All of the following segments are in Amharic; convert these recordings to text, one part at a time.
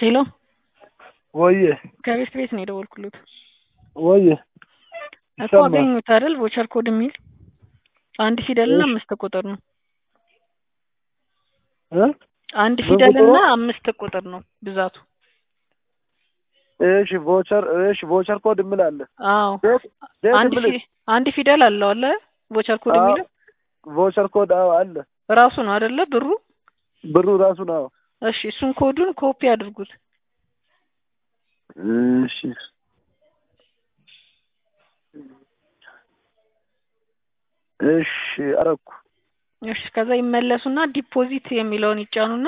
ሄሎ ወዬ ከቤት ቤት ነው የደወልኩለት ወዬ እኮ ይሰማል። አገኙት አይደል ቮቸር ኮድ የሚል አንድ ፊደል እና እሺ። አምስት ቁጥር ነው እ አንድ ምን ፊደል ቁጥሩ? እና አምስት ቁጥር ነው ብዛቱ እሺ ቮቸር እሺ ቮቸር ኮድ ምን አለ? አዎ ዴት ዴት አንድ ምን ፊ- አንድ ፊደል አለው አለ ቮቸር ኮድ አዎ። የሚለው ቮቸር ኮድ አዎ አለ። ራሱ ነው አይደለ ብሩ ብሩ ራሱ ነው። እሺ እሱን ኮዱን ኮፒ አድርጉት እሺ እሺ አረኩ። እሺ ከዛ ይመለሱና ዲፖዚት የሚለውን ይጫኑና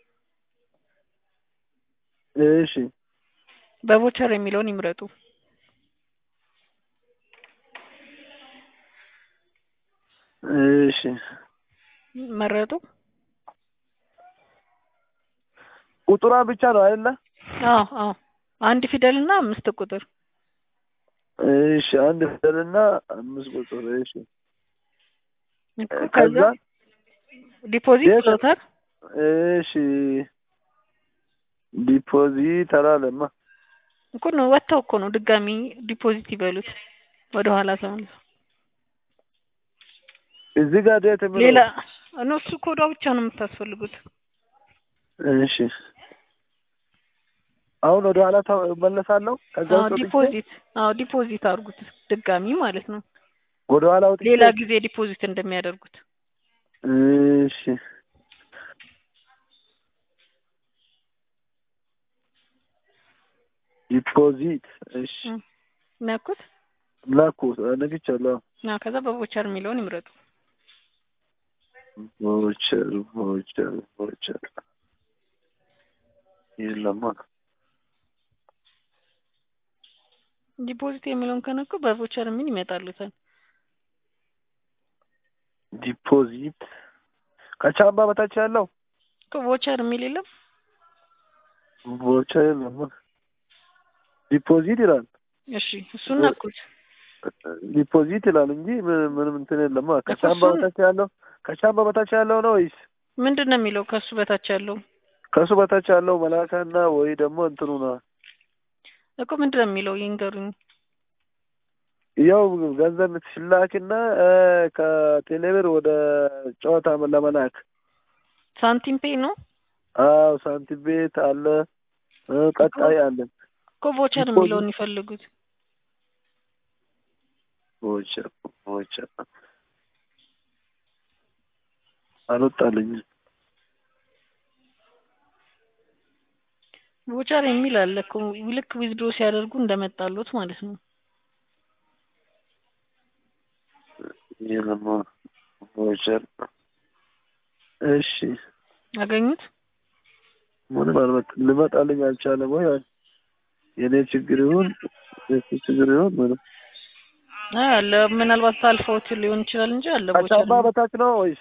እሺ በቮቸር የሚለውን ይምረጡ እሺ መረጡ ቁጥሯ ብቻ ነው አይደለ? አዎ አዎ አንድ ፊደል እና አምስት ቁጥር እሺ አንድ ፊደልና አምስት ቁጥር እሺ እኮ ከዛ ከዛ ዲፖዚት የት- ብሎታል እሺ ዲፖዚት አላለማ እኮ ነው ወጥተው እኮ ነው ድጋሚ ዲፖዚት ይበሉት ወደ ኋላ ተመልሶ እዚህ ጋር ዴት የሚለው ሌላ እነሱ ኮዷ ብቻ ነው የምታስፈልጉት እሺ አሁን ወደ ኋላ እመለሳለሁ። ከዛ አዎ ውስጥ ወጥቼ ዲፖዚት አዎ ዲፖዚት አድርጉት ድጋሚ ማለት ነው ወደ ኋላ ወጥቼ ሌላ ጊዜ ዲፖዚት እንደሚያደርጉት እሺ ዲፖዚት እሺ እም፣ ነኩት ላኩ ነግቻለሁ። እና ከዛ በቮቸር የሚለውን ይምረጡ ቮቸር ቮቸር ቮቸር የለማ ዲፖዚት የሚለውን ከነኩ በቮቸር የሚል ይመጣሉታል ዲፖዚት ከቻምባ በታች ያለው እኮ ቮቸር የሚል የለም ቮቸር የለማ ዲፖዚት ይላል እሺ እሱን ነኩት ዲፖዚት ይላል እንጂ ምን- ምንም እንትን የለማ ከቻምባ እሱን- በታች ያለው ከቻምባ በታች ያለው ነው ወይስ ምንድን ነው የሚለው ከሱ በታች ያለው ከሱ በታች ያለው መላካና ወይ ደግሞ እንትኑ ነው? እኮ ምንድን ነው የሚለው ይንገሩኝ ያው ገንዘብ ሲላክና እ፣ ከቴሌብር ወደ ጨዋታ ለመላክ ሳንቲም ፔይ ነው አዎ ሳንቲም ቤት አለ እ፣ ቀጣይ አለን እኮ ቮቸር ዲፖዚት- የሚለውን ይፈልጉት ቮቸር ቮቸር አልወጣልኝም። ቮቸር የሚል አለ እኮ ልክ ዊዝድሮ ሲያደርጉ እንደመጣሉት ማለት ነው የለማ ቮቸር እሺ አገኙት ምንም አልመጣ ልመጣልኝ አልቻለም ወይ የኔ ችግር ይሁን የሱ ችግር ይሁን ምንም አይ አለ ምናልባት ሳልፈውት ሊሆን ይችላል እንጂ አለ ቮቸር ከጫማ በታች ነው ወይስ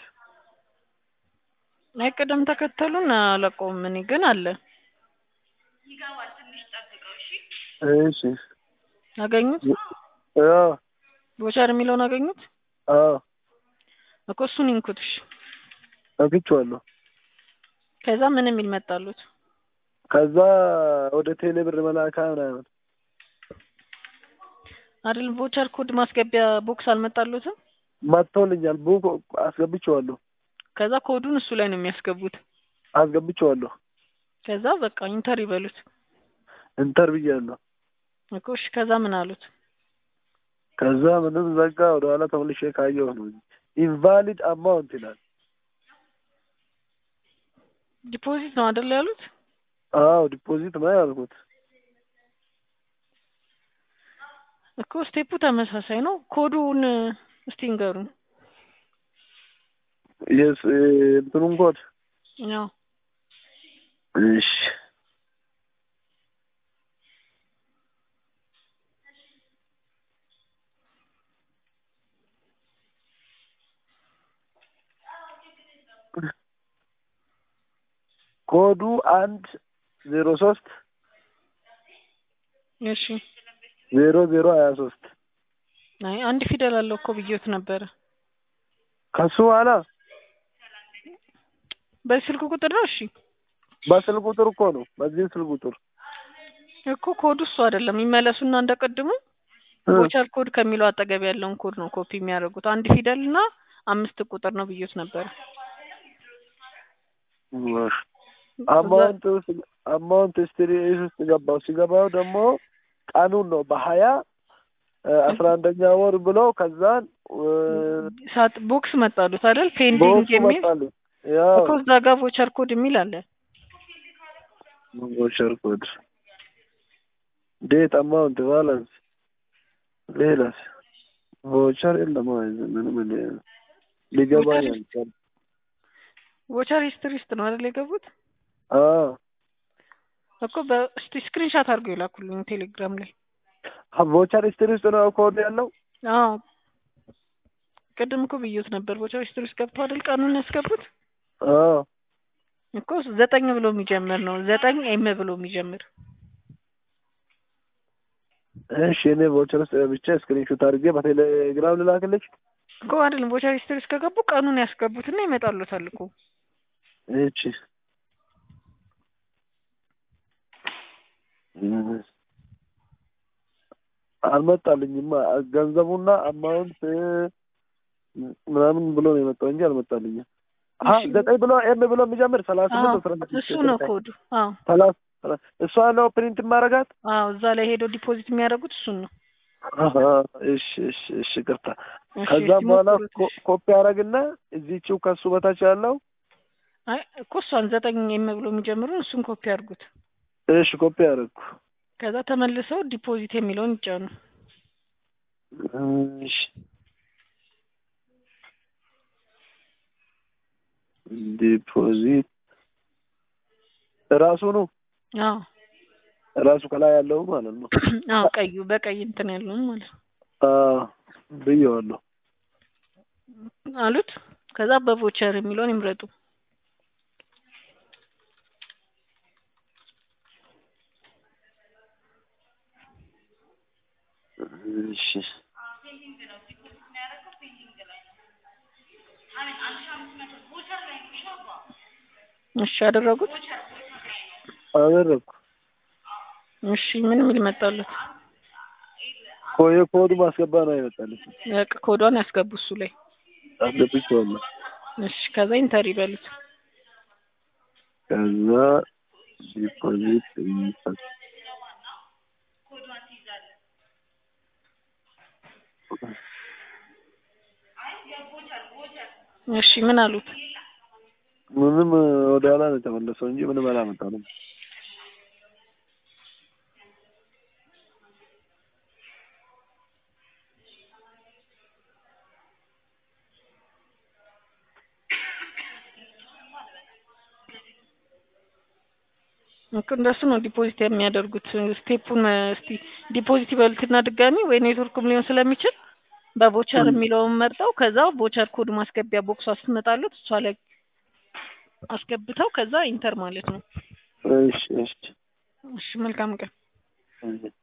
አይ ቅደም ተከተሉን አላውቀውም እኔ ግን አለ እሺ አገኙት አዎ ቮቸር የሚለውን አገኙት አዎ እኮ እሱን ይንኩት እሺ አግኝቼዋለሁ ከዛ ምን የሚል መጣሉት ከዛ ወደ ቴሌ ብር መላካ ምናምን አይደል ቮቸር ኮድ ማስገቢያ ቦክስ አልመጣሉትም መጥቶልኛል ቡክ አስገብቼዋለሁ ከዛ ኮዱን እሱ ላይ ነው የሚያስገቡት አስገብቼዋለሁ ከዛ በቃ ኢንተር ይበሉት ኢንተር ብያለሁ እኮ እሺ ከዛ ምን አሉት ከዛ ምንም ዘጋ ወደ ኋላ ተመልሼ ካየሁ ነው ኢንቫሊድ አማውንት ይላል ዲፖዚት ነው አይደል ያሉት አዎ ዲፖዚት ነው ያልኩት እኮ ስቴፑ ተመሳሳይ ነው ኮዱን እስቲ ንገሩን የስ እንትኑን ኮድ ያው እሺ ኮዱ አንድ ዜሮ ሶስት እሺ ዜሮ ዜሮ ሀያ ሶስት አይ አንድ ፊደል አለው እኮ ብዬት ነበረ ከሱ በኋላ በስልክ ቁጥር ነው እሺ በስልክ ቁጥር እኮ ነው። በዚህ ስልክ ቁጥር እኮ ኮዱ እሱ አይደለም። ይመለሱና እንደቀድሙ እ፣ ቮቸር ኮድ ከሚለው አጠገብ ያለውን ኮድ ነው ኮፒ የሚያደርጉት። አንድ ፊደል እና አምስት ቁጥር ነው ብዬት ነበር። አማውንት ውስጥ አማውንት ስትሪ ውስጥ ገባው። ሲገባው ደግሞ ቀኑን ነው በሀያ አስራ አንደኛ ወር ብሎ ከዛን ሳጥ ቦክስ መጣሉት አይደል? ፔንዲንግ በወቅቱ የሚል መጣልኝ። ያው እኮ እዛ ጋር ቮቸር ኮድ የሚል አለ። ቮቸር ኮድ ዴት አማውንት ባላንስ ሌላስ ቮቸር የለም። አይ ምንም እኔ ሊገባኝ ቮቸር አልቻለም። ቮቸር ሂስትሪ ውስጥ ነው አይደል የገቡት? አዎ እኮ በስቲ ስክሪንሻት አድርገው የላኩልኝ ቴሌግራም ላይ። ቮቸር ሂስትሪ ውስጥ ነው ኮድ ያለው። አዎ ቅድም እኮ ብዬት ነበር። ቮቸር ሂስትሪ ውስጥ ገብተው አይደል ቀኑን ያስገቡት? አዎ እኮ ዘጠኝ ብሎ የሚጀምር ነው። ዘጠኝ ኤም ብሎ የሚጀምር እሺ እኔ ቮቸር ውስጥ ብቻ ስክሪንሾት አድርጌ በቴሌግራም ልላክልሽ። እኮ አይደለም። ቮቸር ሂስትሪ ውስጥ ከገቡ ቀኑን ያስገቡትና ይመጣሉታል እኮ። እሺ አልመጣልኝማ ገንዘቡና አማውንት ምናምን ብሎ ነው የመጣው እንጂ አልመጣልኝም። አ እሺ። ዘጠኝ ብሎ ኤም ብሎ የሚጀምር ሰላሳ አዎ ስምንት አስራ ስድስት እሱ ነው ኮዱ። አዎ ሰላሳ ሰላሳ እሷ ነው ፕሪንት ማረጋት። አዎ እዛ ላይ ሄደው ዲፖዚት የሚያደርጉት እሱን ነው። አሀ እሺ እሺ እሺ ቅርታ። እሺ፣ ከዛ እስቲ በኋላ ሞክሩት። ኮ- ኮፒ አረግና እዚህችው ከሱ በታች ያለው አይ እኮ እሷን ዘጠኝ ኤም ብሎ የሚጀምሩን እሱን ኮፒ አድርጉት። እሺ ኮፒ አረግኩ። ከዛ ተመልሰው ዲፖዚት የሚለውን ይጫኑ። እሺ ዲፖዚት ራሱ ነው አዎ ራሱ ከላይ ያለው ማለት ነው። አዎ ቀዩ በቀይ እንትን ያለውን ማለት ነው አዎ ብየዋለሁ። አሉት። ከዛ በቮቸር የሚለውን ይምረጡ። እሺ እሺ አደረጉት። አደረግኩ። እሺ ምን የሚል መጣሉት? ኮ- የኮዱ ማስገባ ነው አይመጣልኝ። በቃ ኮዷን ያስገቡ እሱ ላይ። አስገብቼዋለሁ። እሺ ከዛ ኢንተር ይበሉት። ከዛ ዲፖዚት ይፈት እሺ ምን አሉት? ምንም ወደ ኋላ ነው የተመለሰው እንጂ ምንም አላመጣንም። እኮ እንደሱ ነው ዲፖዚት የሚያደርጉት። ስቴፑን እስቲ ዲፖዚት ይበሉትና ድጋሚ ወይ ኔትወርክም ሊሆን ስለሚችል በቮቸር የሚለውን መርጠው ከዛ ቮቸር ኮድ ማስገቢያ ቦክሷ ስትመጣሉት እሷ ላይ አስገብተው ከዛ ኢንተር ማለት ነው። እሺ እሺ እሺ መልካም ቀን። እሺ